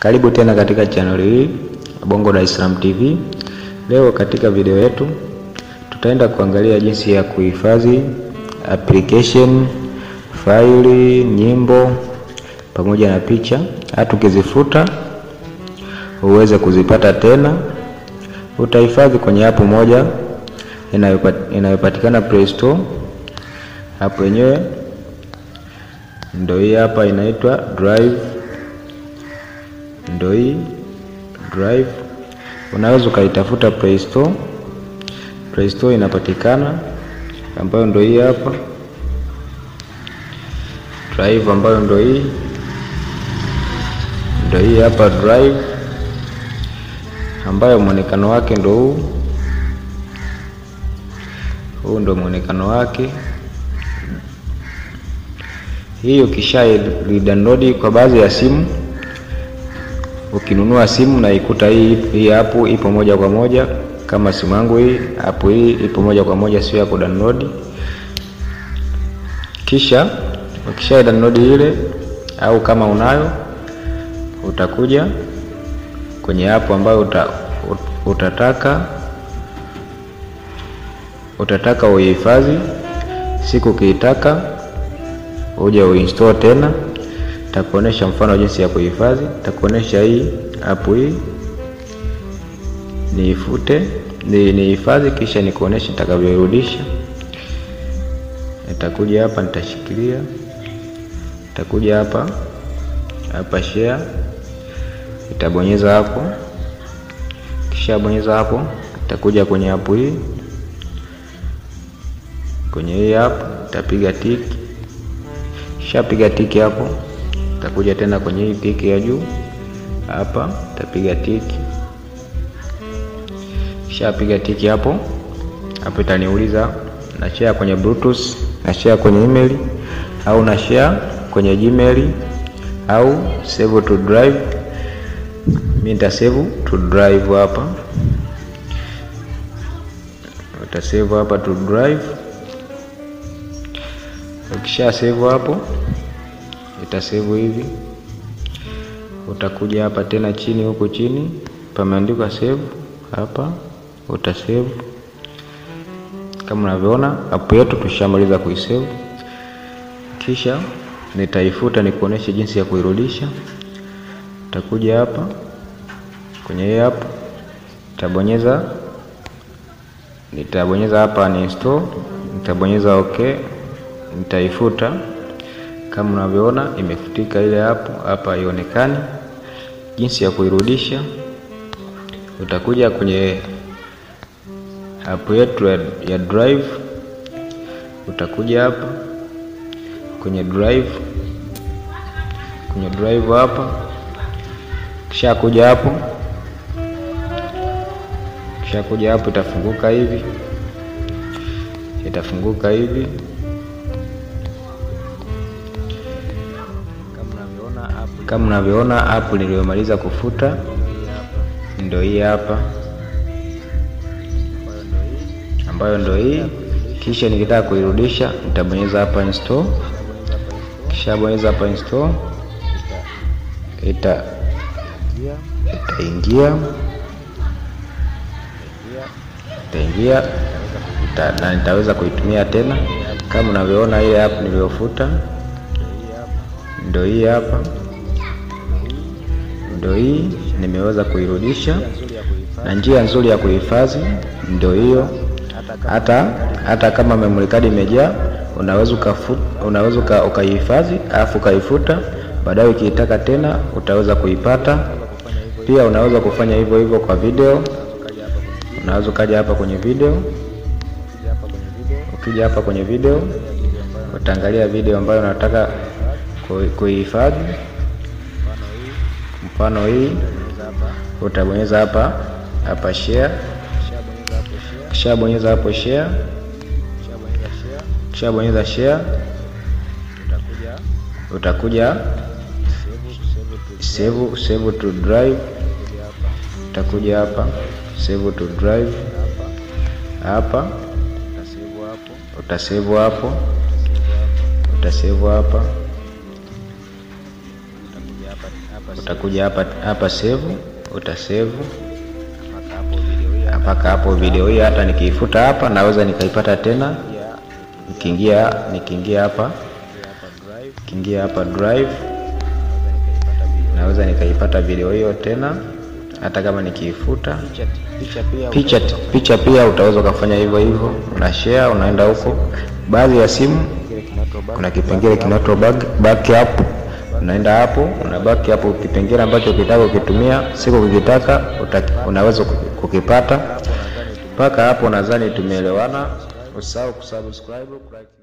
Karibu tena katika channel hii Bongo Dar es Salaam TV. Leo katika video yetu tutaenda kuangalia jinsi ya kuhifadhi application, faili, nyimbo pamoja na picha, hata ukizifuta uweze kuzipata tena. Utahifadhi kwenye app moja inayopatikana Play Store. Hapo yenyewe ndio hii hapa, inaitwa Drive. Ndio hii Drive, unaweza ukaitafuta Play Store. Play Store inapatikana, ambayo ndio hii hapa Drive, ambayo ndio hii ndio hii hapa Drive, ambayo mwonekano wake ndio huu huu ndio mwonekano wake. Hii ukisha download kwa baadhi ya simu, ukinunua simu na ikuta hii hii hapo ipo moja kwa moja, kama simu yangu hii hapo, hii ipo moja kwa moja, sio ya ku download. Kisha ukisha download ile, au kama unayo, utakuja kwenye hapo ambayo uta, utataka utataka uihifadhi. Siku ukiitaka uje uinstall tena, takuonesha mfano jinsi ya kuhifadhi. Takuonesha hii app hii niifute, ni nihifadhi, kisha nikuonesha nitakavyorudisha. Nitakuja hapa, nitashikilia, nitakuja hapa hapa share, nitabonyeza hapo, kisha bonyeza hapo, nitakuja kwenye app hii kwenye hii hapo itapiga tiki, kisha piga tiki hapo, itakuja tena kwenye hii tiki ya juu hapa, itapiga tiki, kisha piga tiki hapo hapo, itaniuliza na share kwenye bluetooth, na share kwenye email au na share kwenye gmail au save to drive. Mimi nita save to drive hapa, uta save hapa to drive Ukisha save hapo, itasave hivi. Utakuja hapa tena chini, huku chini pameandikwa save, hapa utasave. Kama unavyoona app yetu tushamaliza kuisave, kisha nitaifuta nikuoneshe jinsi ya kuirudisha. Utakuja hapa kwenye hii app, nitabonyeza nitabonyeza hapa ni install, nitabonyeza okay nitaifuta kama unavyoona imefutika ile hapo hapa, haionekani. Jinsi ya kuirudisha, utakuja kwenye app yetu ya, ya drive. Utakuja hapa kwenye drive, kwenye drive hapa, kisha kuja hapo, kisha kuja hapo, itafunguka hivi, itafunguka hivi kama unavyoona app niliyomaliza kufuta ndio hii hapa, ambayo ndio hii. Kisha nikitaka kuirudisha nitabonyeza hapa install, kisha bonyeza hapa install, ita itaingia itaingia ita, na nitaweza kuitumia tena. Kama unavyoona ile app niliyofuta ndio hii hapa ndio hii nimeweza kuirudisha, na njia nzuri ya kuhifadhi ndio hiyo. Hata hata kama memory card imejaa, unaweza unaweza ukaihifadhi alafu ukaifuta, baadaye ukiitaka tena utaweza kuipata. Pia unaweza kufanya hivyo hivyo kwa video. Unaweza ukaja hapa kwenye video, ukija hapa kwenye video utaangalia video ambayo unataka kuihifadhi mfano hii utabonyeza hapa hapa share, kisha bonyeza hapo share, kisha bonyeza share, utakuja save save to drive, utakuja hapa save to drive hapa, utasave hapo, utasave hapa utakuja hapa hapa save, utasave mpaka hapo. Video hii hata nikiifuta hapa naweza nikaipata tena, nikiingia nikiingia hapa nikiingia hapa drive naweza nikaipata video hiyo tena, hata kama nikiifuta. Picha picha pia utaweza ukafanya hivyo hivyo, una share, unaenda huko. Baadhi ya simu kuna kipengele kinaitwa backup, unaenda hapo una backup kipengele ambacho ukitaka ukitumia, siku ukitaka unaweza kukipata. Mpaka hapo nadhani tumeelewana. Usahau kusubscribe, like